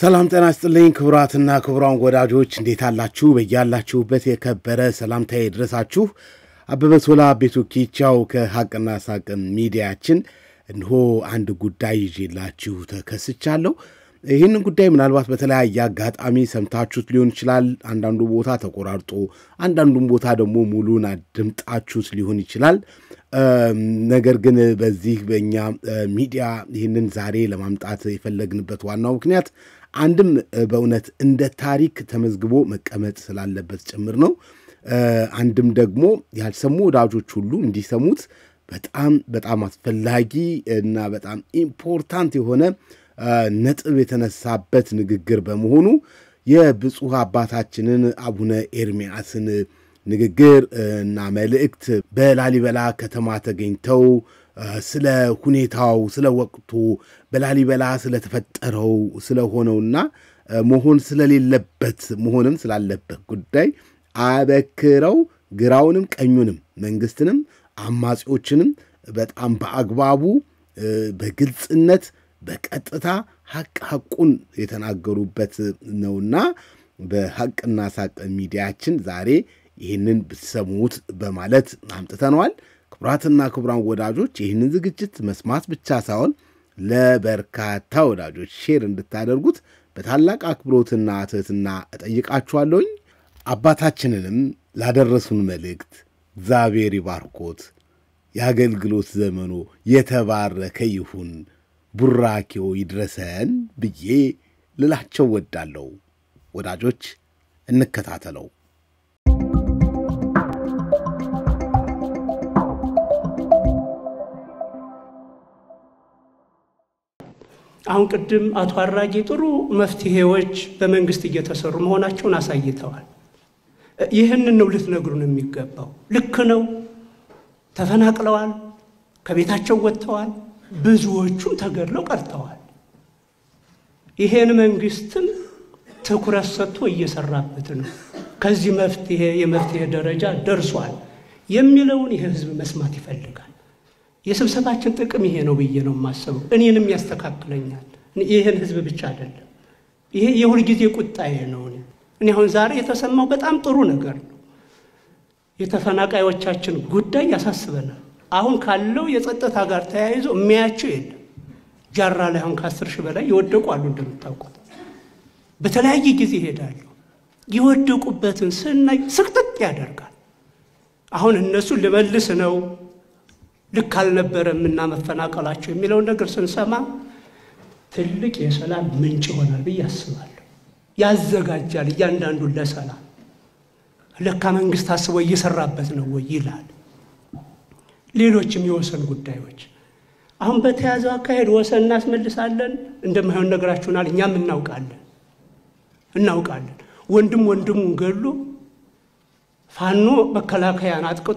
ሰላም ጤና ይስጥልኝ ክቡራትና ክቡራን ወዳጆች እንዴት አላችሁ? በያላችሁበት የከበረ ሰላምታዬ ድረሳችሁ። አበበ ቶላ ቤቱ ኪቻው ከሐቅና ሳቅ ሚዲያችን እንሆ አንድ ጉዳይ ይዤላችሁ ተከስቻለሁ። ይህንን ጉዳይ ምናልባት በተለያየ አጋጣሚ ሰምታችሁት ሊሆን ይችላል። አንዳንዱ ቦታ ተቆራርጦ፣ አንዳንዱም ቦታ ደግሞ ሙሉን አድምጣችሁት ሊሆን ይችላል። ነገር ግን በዚህ በእኛ ሚዲያ ይህንን ዛሬ ለማምጣት የፈለግንበት ዋናው ምክንያት አንድም በእውነት እንደ ታሪክ ተመዝግቦ መቀመጥ ስላለበት ጭምር ነው። አንድም ደግሞ ያልሰሙ ወዳጆች ሁሉ እንዲሰሙት በጣም በጣም አስፈላጊ እና በጣም ኢምፖርታንት የሆነ ነጥብ የተነሳበት ንግግር በመሆኑ የብፁዕ አባታችንን አቡነ ኤርሚያስን ንግግር እና መልእክት በላሊበላ ከተማ ተገኝተው ስለ ሁኔታው፣ ስለ ወቅቱ በላሊበላ ስለተፈጠረው ስለሆነውና መሆን ስለሌለበት መሆንም ስላለበት ጉዳይ አበክረው ግራውንም ቀኙንም መንግስትንም አማጺዎችንም በጣም በአግባቡ በግልጽነት በቀጥታ ሐቅ ሐቁን የተናገሩበት ነውና በሐቅና ሳቅ ሚዲያችን ዛሬ ይህንን ብትሰሙት በማለት አምጥተነዋል። ክቡራትና ክቡራን ወዳጆች ይህንን ዝግጅት መስማት ብቻ ሳይሆን ለበርካታ ወዳጆች ሼር እንድታደርጉት በታላቅ አክብሮትና ትሕትና እጠይቃችኋለሁኝ። አባታችንንም ላደረሱን መልእክት እግዚአብሔር ይባርኮት፣ የአገልግሎት ዘመኑ የተባረከ ይሁን፣ ቡራኬው ይድረሰን ብዬ ልላቸው ወዳለሁ። ወዳጆች እንከታተለው። አሁን ቅድም አቶ አራጌ ጥሩ መፍትሄዎች በመንግስት እየተሰሩ መሆናቸውን አሳይተዋል። ይህንን ነው ልትነግሩን የሚገባው። ልክ ነው፣ ተፈናቅለዋል፣ ከቤታቸው ወጥተዋል፣ ብዙዎቹም ተገድለው ቀርተዋል። ይሄን መንግስትም ትኩረት ሰጥቶ እየሰራበት ነው። ከዚህ መፍትሄ የመፍትሄ ደረጃ ደርሷል የሚለውን ይህ ህዝብ መስማት ይፈልጋል። የስብሰባችን ጥቅም ይሄ ነው ብዬ ነው የማስበው። እኔንም ያስተካክለኛል። ይህን ህዝብ ብቻ አይደለም። ይሄ የሁልጊዜ ቁጣዬ ነው። እኔ አሁን ዛሬ የተሰማው በጣም ጥሩ ነገር ነው። የተፈናቃዮቻችን ጉዳይ ያሳስበናል። አሁን ካለው የጸጥታ ጋር ተያይዞ የሚያቸው የለም። ጃራ ላይ አሁን ከአስር ሺህ በላይ የወደቁ አሉ። እንደምታውቁት በተለያየ ጊዜ ይሄዳሉ። የወደቁበትን ስናይ ስቅጥጥ ያደርጋል። አሁን እነሱ ልመልስ ነው ልክ አልነበረም እና መፈናቀላቸው የሚለውን ነገር ስንሰማ ትልቅ የሰላም ምንጭ ይሆናል ብዬ አስባለሁ። ያዘጋጃል እያንዳንዱን ለሰላም ለካ መንግስት አስቦ እየሰራበት ነው ወይ ይላል። ሌሎችም የወሰን ጉዳዮች አሁን በተያዘው አካሄድ ወሰን እናስመልሳለን እንደማይሆን ነገራችሁናል። እኛም እናውቃለን እናውቃለን። ወንድም ወንድሙን ገሎ ፋኖ መከላከያን አጥቅቶ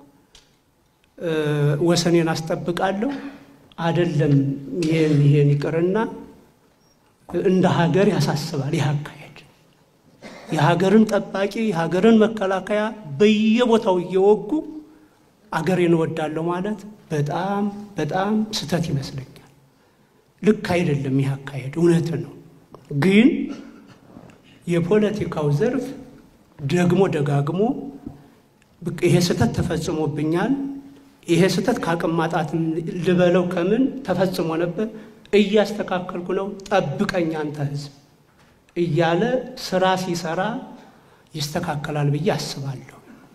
ወሰኔን አስጠብቃለሁ አይደለም። ይሄን ይሄን ይቅርና እንደ ሀገር ያሳስባል። ይህ አካሄድ የሀገርን ጠባቂ የሀገርን መከላከያ በየቦታው እየወጉ አገሬን እወዳለሁ ማለት በጣም በጣም ስህተት ይመስለኛል። ልክ አይደለም ይህ አካሄድ፣ እውነት ነው። ግን የፖለቲካው ዘርፍ ደግሞ ደጋግሞ ይሄ ስህተት ተፈጽሞብኛል ይሄ ስህተት ከአቅም ማጣት ልበለው ከምን ተፈጽሞ ነበር፣ እያስተካከልኩ ነው፣ ጠብቀኝ አንተ ህዝብ እያለ ስራ ሲሰራ ይስተካከላል ብዬ አስባለሁ።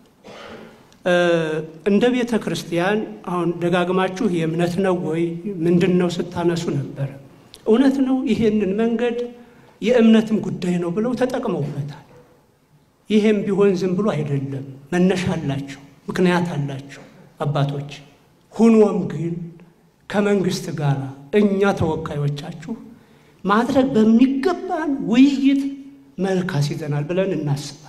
እንደ ቤተ ክርስቲያን አሁን ደጋግማችሁ የእምነት ነው ወይ ምንድን ነው ስታነሱ ነበረ። እውነት ነው። ይሄንን መንገድ የእምነትም ጉዳይ ነው ብለው ተጠቅመውበታል። ይሄም ቢሆን ዝም ብሎ አይደለም፣ መነሻ አላቸው፣ ምክንያት አላቸው አባቶች ሁኖም ግን ከመንግስት ጋር እኛ ተወካዮቻችሁ ማድረግ በሚገባን ውይይት መልክ አስይዘናል ብለን እናስባለን።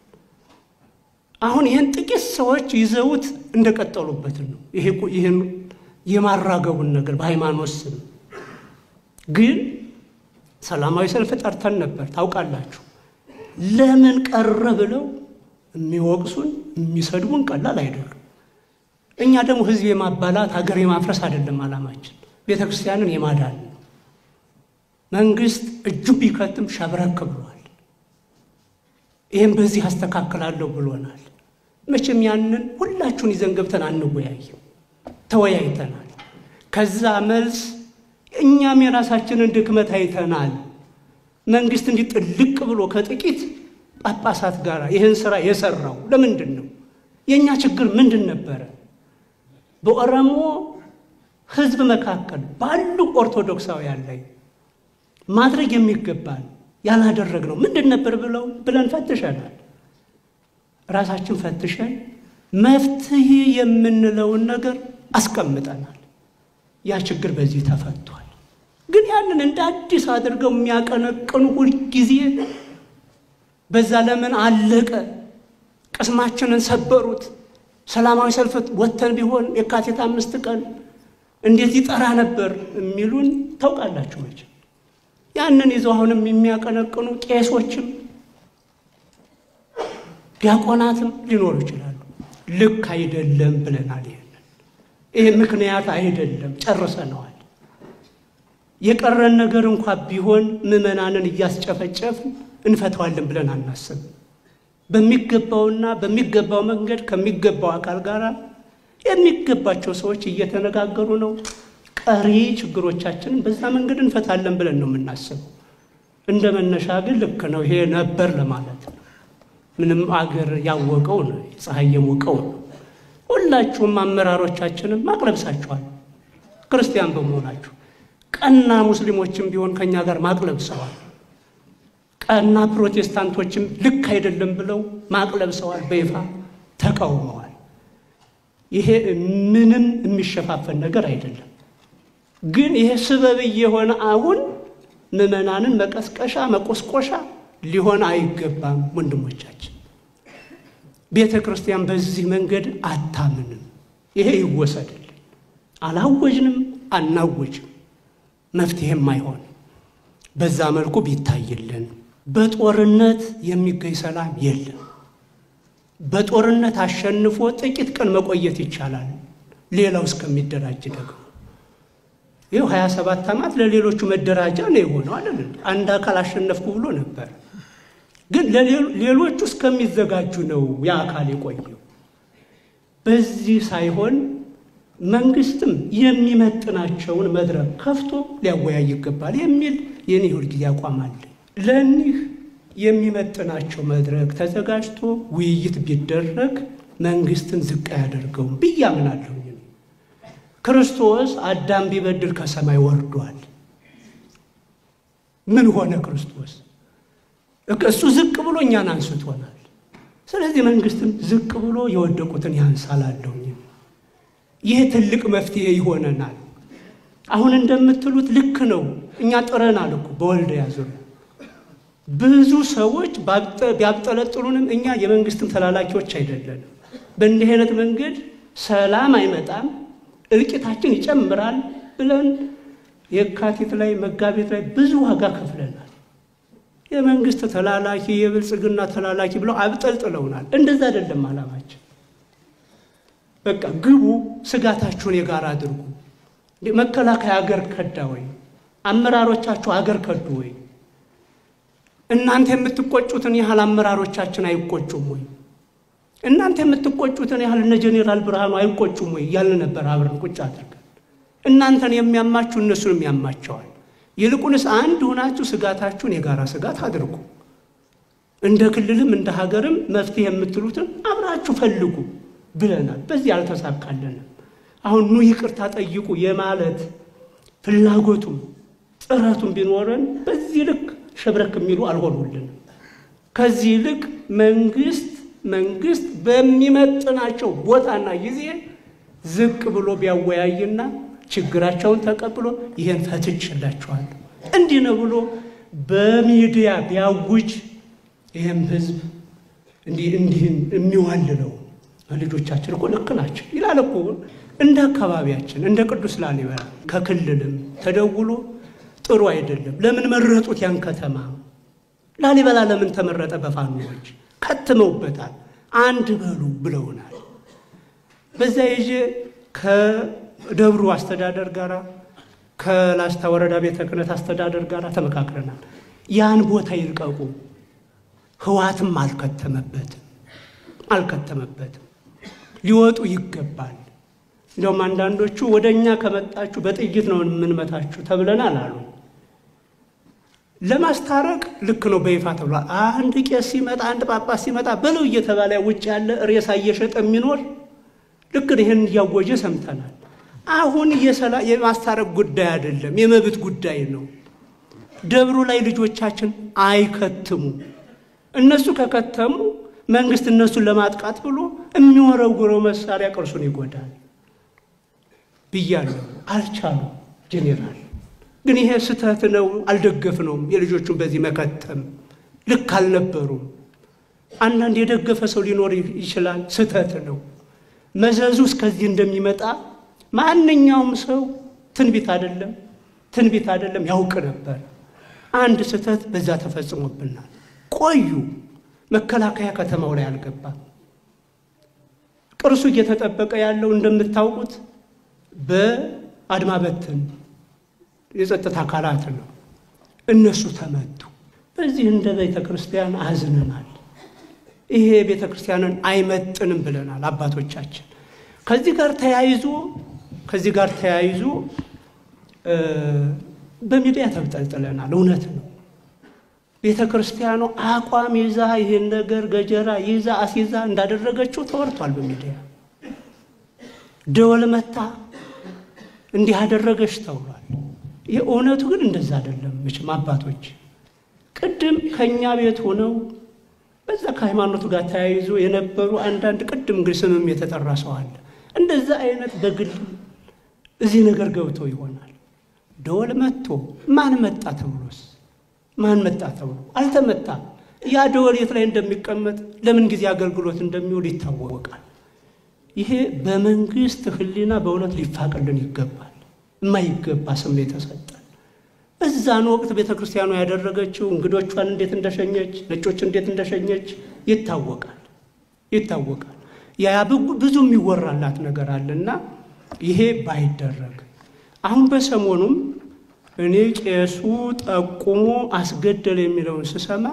አሁን ይህን ጥቂት ሰዎች ይዘውት እንደቀጠሉበት ነው። ይህን የማራገቡን ነገር በሃይማኖት ስም ግን ሰላማዊ ሰልፍ ጠርተን ነበር ታውቃላችሁ። ለምን ቀረ ብለው የሚወቅሱን የሚሰድቡን ቀላል አይደሉም። እኛ ደግሞ ህዝብ የማባላት ሀገር የማፍረስ አይደለም ዓላማችን፣ ቤተ ክርስቲያንን የማዳን ነው። መንግስት እጁ ቢከትም ሸብረክ ብሏል። ይህም በዚህ አስተካክላለሁ ብሎናል። መቼም ያንን ሁላችሁን ይዘን ገብተን አንወያይም። ተወያይተናል። ከዛ መልስ እኛም የራሳችንን ድክመት አይተናል። መንግስት እንዲህ ጥልቅ ብሎ ከጥቂት ጳጳሳት ጋር ይህን ስራ የሰራው ለምንድን ነው? የእኛ ችግር ምንድን ነበረ? በኦሮሞ ህዝብ መካከል ባሉ ኦርቶዶክሳውያን ላይ ማድረግ የሚገባን ያላደረግነው ምንድን ነበር ብለው ብለን ፈትሸናል። ራሳችን ፈትሸን መፍትሄ የምንለውን ነገር አስቀምጠናል። ያ ችግር በዚህ ተፈቷል። ግን ያንን እንደ አዲስ አድርገው የሚያቀነቅኑ ሁልጊዜ በዛ ለምን አለቀ፣ ቅስማችንን ሰበሩት፣ ሰላማዊ ሰልፍ ወጥተን ቢሆን የካቲት አምስት ቀን እንዴት ይጠራ ነበር የሚሉን ታውቃላችሁ መቼም። ያንን ይዘው አሁንም የሚያቀነቅኑ ቄሶችም ዲያቆናትም ሊኖሩ ይችላሉ። ልክ አይደለም ብለናል። ይሄንን ይሄ ምክንያት አይደለም፣ ጨርሰነዋል። የቀረን ነገር እንኳ ቢሆን ምዕመናንን እያስጨፈጨፍን እንፈተዋለን ብለን አናስብም። በሚገባውና በሚገባው መንገድ ከሚገባው አካል ጋር የሚገባቸው ሰዎች እየተነጋገሩ ነው። ቀሪ ችግሮቻችንን በዛ መንገድ እንፈታለን ብለን ነው የምናስበው። እንደ መነሻ ግን ልክ ነው፣ ይሄ ነበር ለማለት ነው። ምንም አገር ያወቀው ነው፣ ፀሐይ የሞቀው ነው። ሁላችሁም አመራሮቻችንም ማቅለብሳችኋል። ክርስቲያን በመሆናችሁ ቀና ሙስሊሞችም ቢሆን ከእኛ ጋር ማቅለብሰዋል። ቀና ፕሮቴስታንቶችም ልክ አይደለም ብለው ማቅለብሰዋል፣ በይፋ ተቃውመዋል። ይሄ ምንም የሚሸፋፈን ነገር አይደለም። ግን ይሄ ስበብ እየሆነ አሁን ምዕመናንን መቀስቀሻ መቆስቆሻ ሊሆን አይገባም። ወንድሞቻችን ቤተ ክርስቲያን በዚህ መንገድ አታምንም። ይሄ ይወሰድልን። አላወጅንም፣ አናወጅም፣ መፍትሄም አይሆንም። በዛ መልኩ ቢታይልን። በጦርነት የሚገኝ ሰላም የለም። በጦርነት አሸንፎ ጥቂት ቀን መቆየት ይቻላል፣ ሌላው እስከሚደራጅ ደግሞ ይኸው ሀያ ሰባት ዓመት ለሌሎቹ መደራጃ ነው የሆነው አይደል? አንድ አካል አሸነፍኩ ብሎ ነበር። ግን ሌሎቹ እስከሚዘጋጁ ነው ያ አካል የቆየው። በዚህ ሳይሆን መንግስትም የሚመጥናቸውን መድረክ ከፍቶ ሊያወያይ ይገባል የሚል የኔ ሁልጊዜ አቋም አለ። ለእኒህ የሚመጥናቸው መድረክ ተዘጋጅቶ ውይይት ቢደረግ መንግስትን ዝቅ አያደርገውም ብዬ አምናለሁ። ክርስቶስ አዳም ቢበድል ከሰማይ ወርዷል። ምን ሆነ ክርስቶስ? እሱ ዝቅ ብሎ እኛን አንስቶናል። ስለዚህ መንግስትም ዝቅ ብሎ የወደቁትን ያንሳላለሁ። ይህ ትልቅ መፍትሄ ይሆነናል። አሁን እንደምትሉት ልክ ነው። እኛ ጥረናል እኮ በወልድያ ዙሪያ ብዙ ሰዎች ቢያብጠለጥሉንም እኛ የመንግስትም ተላላኪዎች አይደለንም። በእንዲህ አይነት መንገድ ሰላም አይመጣም እልቂታችን ይጨምራል ብለን የካቲት ላይ መጋቢት ላይ ብዙ ዋጋ ከፍለናል። የመንግስት ተላላኪ የብልጽግና ተላላኪ ብለው አብጠልጥለውናል። እንደዛ አይደለም ዓላማችን። በቃ ግቡ፣ ስጋታችሁን የጋራ አድርጉ። መከላከያ አገር ከዳ ወይ? አመራሮቻችሁ አገር ከዱ ወይ? እናንተ የምትቆጩትን ያህል አመራሮቻችን አይቆጩም ወይ? እናንተ የምትቆጩትን ያህል እነ ጄኔራል ብርሃኑ አይቆጩም ወይ እያልን ነበር አብረን ቁጭ አድርገን። እናንተን የሚያማችሁ እነሱንም ያማቸዋል። ይልቁንስ አንድ ሆናችሁ ስጋታችሁን የጋራ ስጋት አድርጉ። እንደ ክልልም እንደ ሀገርም መፍትሄ የምትሉትን አብራችሁ ፈልጉ ብለናል። በዚህ አልተሳካልንም። አሁን ኑ ይቅርታ ጠይቁ የማለት ፍላጎቱም ጥረቱም ቢኖረን በዚህ ልክ ሸብረክ የሚሉ አልሆኑልንም። ከዚህ ይልቅ መንግስት መንግስት በሚመጥናቸው ቦታና ጊዜ ዝቅ ብሎ ቢያወያይና ችግራቸውን ተቀብሎ ይህን ፈትችላችኋል እንዲህ ነው ብሎ በሚዲያ ቢያውጅ ይህም ህዝብ እንዲህ እንዲህን የሚዋልለው ልጆቻችን እኮ ልክ ናቸው ይላል እኮ እንደ አካባቢያችን እንደ ቅዱስ ላሊበላ ከክልልም ተደውሎ ጥሩ አይደለም። ለምን መረጡት ያን ከተማ? ላሊበላ ለምን ተመረጠ? በፋኖዎች ከትመውበታል። አንድ በሉ ብለውናል። በዛ ይዤ ከደብሩ አስተዳደር ጋር ከላስታ ወረዳ ቤተ ክህነት አስተዳደር ጋር ተመካክረናል። ያን ቦታ ይልቀቁ። ህዋትም አልከተመበትም አልከተመበትም። ሊወጡ ይገባል። እንዲያውም አንዳንዶቹ ወደ እኛ ከመጣችሁ በጥይት ነው የምንመታችሁ ተብለናል አሉ። ለማስታረቅ ልክ ነው በይፋ ተብሏል። አንድ ቄስ ሲመጣ አንድ ጳጳስ ሲመጣ በለው እየተባለ ውጭ ያለ ሬሳ እየሸጠ የሚኖር ልክ ይህን እያወጀ ሰምተናል። አሁን የማስታረቅ ጉዳይ አይደለም፣ የመብት ጉዳይ ነው። ደብሩ ላይ ልጆቻችን አይከትሙ። እነሱ ከከተሙ መንግስት እነሱን ለማጥቃት ብሎ የሚወረውረው መሳሪያ ቅርሱን ይጎዳል ብያለሁ። አልቻሉ ጄኔራል ግን ይሄ ስህተት ነው፣ አልደገፍነውም። የልጆቹን በዚህ መከተም ልክ አልነበሩም። አንዳንድ የደገፈ ሰው ሊኖር ይችላል፣ ስህተት ነው። መዘዙ እስከዚህ እንደሚመጣ ማንኛውም ሰው ትንቢት አይደለም ትንቢት አይደለም ያውቅ ነበር። አንድ ስህተት በዛ ተፈጽሞብናል። ቆዩ። መከላከያ ከተማው ላይ አልገባም። ቅርሱ እየተጠበቀ ያለው እንደምታውቁት በአድማ በትን የጸጥታ አካላት ነው። እነሱ ተመቱ። በዚህ እንደ ቤተ ክርስቲያን አዝነናል። ይሄ ቤተ ክርስቲያንን አይመጥንም ብለናል አባቶቻችን። ከዚህ ጋር ተያይዞ ከዚህ ጋር ተያይዞ በሚዲያ ተብጠልጥለናል። እውነት ነው። ቤተ ክርስቲያኑ አቋም ይዛ ይህን ነገር ገጀራ ይዛ አስይዛ እንዳደረገችው ተወርቷል በሚዲያ ደወል መታ እንዲህ አደረገች ተብሏል። ይህ እውነቱ ግን እንደዛ አይደለም። መቼም አባቶች ቅድም ከእኛ ቤት ሆነው በዛ ከሃይማኖቱ ጋር ተያይዞ የነበሩ አንዳንድ ቅድም እንግዲህ ስምም የተጠራ ሰው አለ። እንደዛ አይነት በግል እዚህ ነገር ገብተው ይሆናል። ደወል መጥቶ ማን መጣ ተብሎስ ማን መጣ ተብሎ አልተመታም። ያ ደወል የት ላይ እንደሚቀመጥ ለምን ጊዜ አገልግሎት እንደሚውል ይታወቃል። ይሄ በመንግስት ሕሊና በእውነት ሊፋቅልን ይገባል። የማይገባ ስም የተሰጠን በዛን ወቅት ቤተ ክርስቲያኑ ያደረገችው እንግዶቿን እንዴት እንደሸኘች፣ ነጮች እንዴት እንደሸኘች ይታወቃል ይታወቃል። ያ ብዙ የሚወራላት ነገር አለና ይሄ ባይደረግ አሁን በሰሞኑም እኔ ቄሱ ጠቁሞ አስገደለ የሚለውን ስሰማ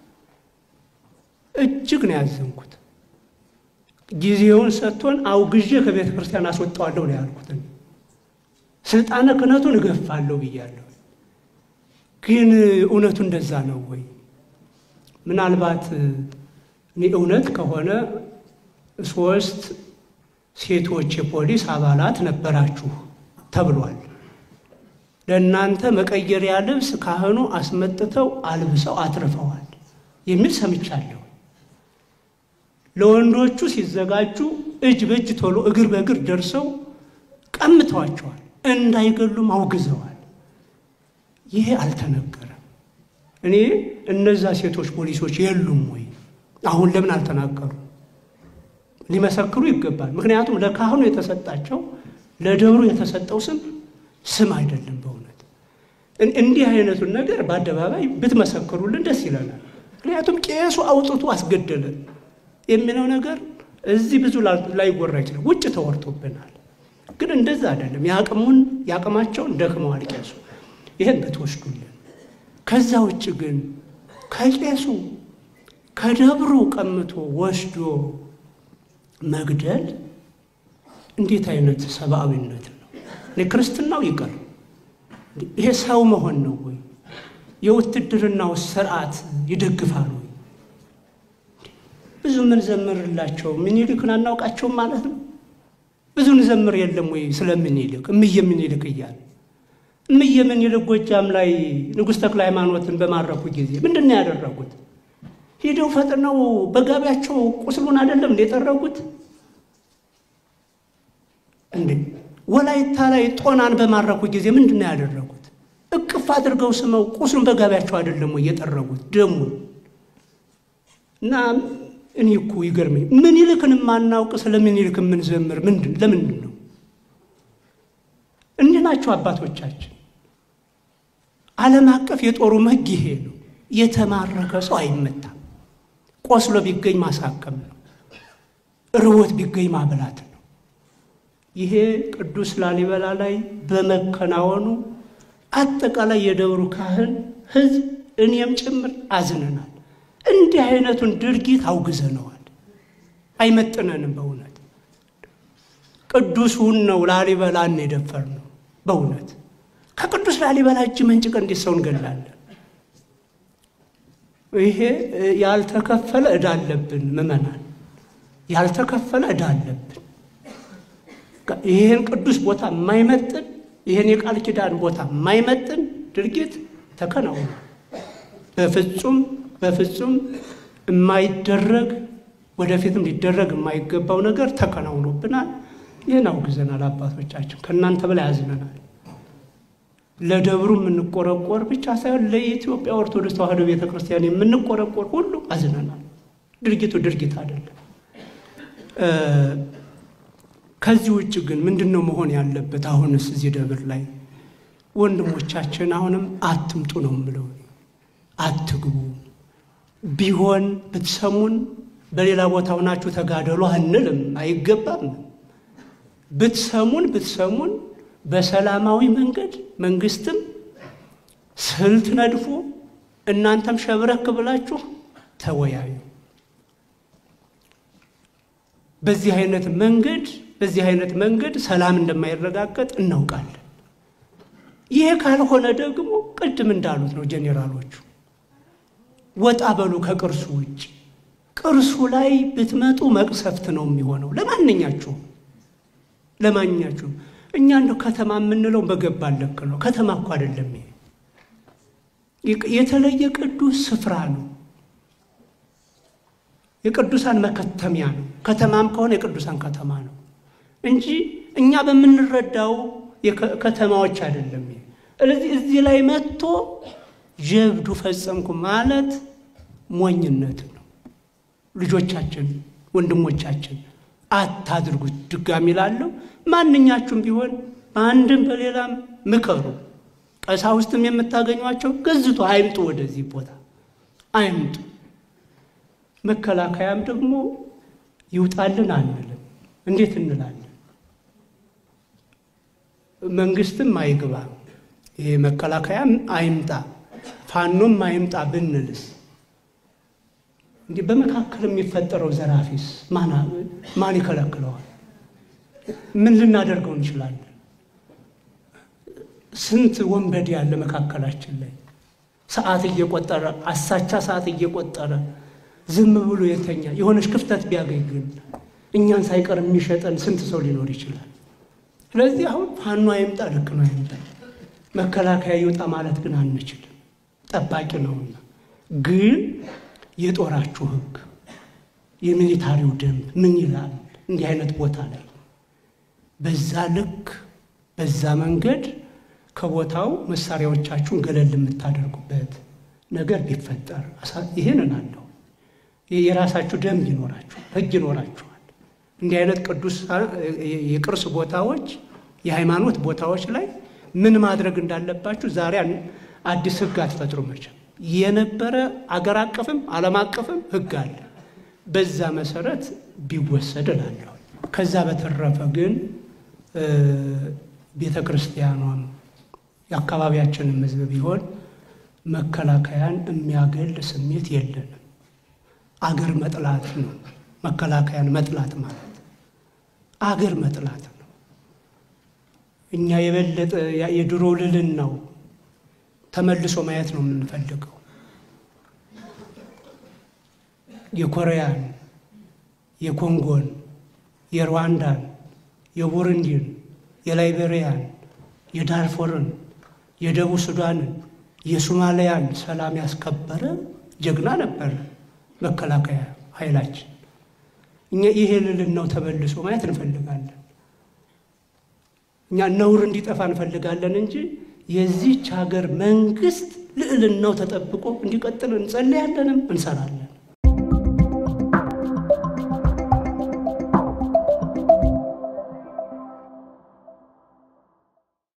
እጅግ ነው ያዘንኩት። ጊዜውን ሰጥቶን አውግዤ ከቤተ ክርስቲያን አስወጣዋለሁ ነው ያልኩት። ስልጣነ ክህነቱን እገፋለሁ ብያለሁ። ግን እውነቱ እንደዛ ነው ወይ? ምናልባት እኔ እውነት ከሆነ ሶስት ሴቶች የፖሊስ አባላት ነበራችሁ ተብሏል። ለእናንተ መቀየሪያ ልብስ ካህኑ አስመጥተው አልብሰው አትርፈዋል የሚል ሰምቻለሁ። ለወንዶቹ ሲዘጋጁ እጅ በእጅ ቶሎ እግር በእግር ደርሰው ቀምተዋቸዋል፣ እንዳይገሉም አውግዘዋል። ይሄ አልተነገረም። እኔ እነዛ ሴቶች ፖሊሶች የሉም ወይ? አሁን ለምን አልተናገሩ? ሊመሰክሩ ይገባል። ምክንያቱም ለካህኑ የተሰጣቸው ለደብሩ የተሰጠው ስም ስም አይደለም። በእውነት እንዲህ አይነቱን ነገር በአደባባይ ብትመሰክሩልን ደስ ይለናል። ምክንያቱም ቄሱ አውጥቶ አስገደለን የሚለው ነገር እዚህ ብዙ ላይወራ ይችላል። ውጭ ተወርቶብናል። ግን እንደዛ አይደለም። የአቅሙን የአቅማቸውን ደክመዋል ቄሱ። ይህን ብትወስዱልን። ከዛ ውጭ ግን ከቄሱ ከደብሩ ቀምቶ ወስዶ መግደል እንዴት አይነት ሰብአዊነት ነው? እኔ ክርስትናው ይቀር ይሄ ሰው መሆን ነው ወይ? የውትድርናው ስርዓት ይደግፋል ወይ? ብዙ ምን ዘምርላቸው ምኒልክን አናውቃቸውም ማለት ነው። ብዙ እንዘምር የለም ወይ ስለ ምኒልክ እምዬ ምኒልክ እያለ እምዬ ምኒልክ ጎጃም ላይ ንጉሥ ተክለ ሃይማኖትን በማረኩ ጊዜ ምንድን ነው ያደረጉት? ሄደው ፈጥነው በጋቢያቸው ቁስሉን አይደለም እንደ የጠረጉት እንዴ ወላይታ ላይ ጦናን በማረኩ ጊዜ ምንድን ነው ያደረጉት? እቅፍ አድርገው ስመው ቁስሉን በጋቢያቸው አይደለም ወይ የጠረጉት ደሙን እና እኔ እኮ ይገርመኝ ምኒልክን የማናውቅ ስለ ምኒልክ የምንዘምር ምንድን ለምንድን ነው? እንዲህ ናቸው አባቶቻችን። ዓለም አቀፍ የጦሩ ሕግ ይሄ ነው። የተማረከ ሰው አይመታም። ቆስሎ ቢገኝ ማሳከም ነው። ርቦት ቢገኝ ማብላት ነው። ይሄ ቅዱስ ላሊበላ ላይ በመከናወኑ አጠቃላይ የደብሩ ካህን ሕዝብ እኔም ጭምር አዝነናል። እንዲህ አይነቱን ድርጊት አውግዘነዋል። አይመጥነንም። በእውነት ቅዱሱን ነው ላሊበላን የደፈር ነው። በእውነት ከቅዱስ ላሊበላ እጅ መንጭቀ እንዴት ሰው እንገላለን? ይሄ ያልተከፈለ ዕዳ አለብን ምዕመናን፣ ያልተከፈለ ዕዳ አለብን። ይህን ቅዱስ ቦታ የማይመጥን ይህን የቃል ኪዳን ቦታ የማይመጥን ድርጊት ተከናውኗል። በፍጹም በፍጹም የማይደረግ ወደፊትም ሊደረግ የማይገባው ነገር ተከናውኖብናል። ይህን አውግዘናል። አባቶቻችን ከእናንተ በላይ አዝነናል። ለደብሩ የምንቆረቆር ብቻ ሳይሆን ለኢትዮጵያ ኦርቶዶክስ ተዋሕዶ ቤተ ክርስቲያን የምንቆረቆር ሁሉ አዝነናል። ድርጊቱ ድርጊት አይደለም። ከዚህ ውጭ ግን ምንድን ነው መሆን ያለበት? አሁንስ እዚህ ደብር ላይ ወንድሞቻችን አሁንም አትምጡ ነው የምለው፣ አትግቡ። ቢሆን ብትሰሙን በሌላ ቦታ ሆናችሁ ተጋደሉ አንልም፣ አይገባም። ብትሰሙን ብትሰሙን በሰላማዊ መንገድ መንግስትም ስልት ነድፎ እናንተም ሸብረክ ብላችሁ ተወያዩ። በዚህ አይነት መንገድ በዚህ አይነት መንገድ ሰላም እንደማይረጋገጥ እናውቃለን። ይሄ ካልሆነ ደግሞ ቅድም እንዳሉት ነው ጄኔራሎቹ፣ ወጣ በሉ ከቅርሱ ውጭ። ቅርሱ ላይ ብትመጡ መቅሰፍት ነው የሚሆነው ለማንኛችሁም ለማንኛችሁም። እኛ እንደው ከተማ የምንለው በገባን ልክ ነው። ከተማ እኮ አይደለም ይሄ የተለየ ቅዱስ ስፍራ ነው። የቅዱሳን መከተሚያ ነው። ከተማም ከሆነ የቅዱሳን ከተማ ነው እንጂ እኛ በምንረዳው ከተማዎች አይደለም። ስለዚህ እዚህ ላይ መጥቶ ጀብዱ ፈጸምኩ ማለት ሞኝነት ነው። ልጆቻችን፣ ወንድሞቻችን አታድርጉት። ድጋሚ ላለው ማንኛችሁም ቢሆን በአንድም በሌላም ምከሩ። ቀሳውስትም የምታገኟቸው ገዝቶ አይምጡ፣ ወደዚህ ቦታ አይምጡ። መከላከያም ደግሞ ይውጣልን አንልም። እንዴት እንላለን? መንግስትም አይግባ፣ ይሄ መከላከያም አይምጣ፣ ፋኖም አይምጣ ብንልስ እንዲህ በመካከል የሚፈጠረው ዘራፊስ ማን ይከለክለዋል? ምን ልናደርገው እንችላለን? ስንት ወንበዴ ያለ መካከላችን ላይ ሰዓት እየቆጠረ አሳቻ ሰዓት እየቆጠረ ዝም ብሎ የተኛ የሆነች ክፍተት ቢያገኝ ግን እኛን ሳይቀር የሚሸጠን ስንት ሰው ሊኖር ይችላል? ስለዚህ አሁን ፋኖ አይምጣ ልክ ነው አይምጣ፣ መከላከያ ይውጣ ማለት ግን አንችልም። ጠባቂ ነውና ግን የጦራችሁ ሕግ የሚሊታሪው ደንብ ምን ይላል? እንዲህ አይነት ቦታ ላይ በዛ ልክ በዛ መንገድ ከቦታው መሳሪያዎቻችሁን ገለል የምታደርጉበት ነገር ቢፈጠር ይህንን አለው። የራሳችሁ ደንብ ይኖራችኋል፣ ሕግ ይኖራችኋል። እንዲህ አይነት ቅዱስ የቅርስ ቦታዎች፣ የሃይማኖት ቦታዎች ላይ ምን ማድረግ እንዳለባችሁ ዛሬ አዲስ ሕግ አትፈጥሩ መቼም የነበረ አገር አቀፍም ዓለም አቀፍም ሕግ አለ። በዛ መሰረት ቢወሰድ እላለሁ። ከዛ በተረፈ ግን ቤተ ክርስቲያኗም የአካባቢያችንም ሕዝብ ቢሆን መከላከያን የሚያገል ስሜት የለንም። አገር መጥላት ነው። መከላከያን መጥላት ማለት አገር መጥላት ነው። እኛ የበለጠ የድሮ ልልን ነው ተመልሶ ማየት ነው የምንፈልገው። የኮሪያን፣ የኮንጎን፣ የሩዋንዳን፣ የቡሩንዲን፣ የላይቤሪያን፣ የዳርፎርን፣ የደቡብ ሱዳንን፣ የሶማሊያን ሰላም ያስከበረ ጀግና ነበረ መከላከያ ኃይላችን። እኛ ይሄ ልልናው ተመልሶ ማየት እንፈልጋለን። እኛ ነውር እንዲጠፋ እንፈልጋለን እንጂ የዚች ሀገር መንግስት ልዕልናው ተጠብቆ እንዲቀጥል እንጸልያለንም እንሰራለን።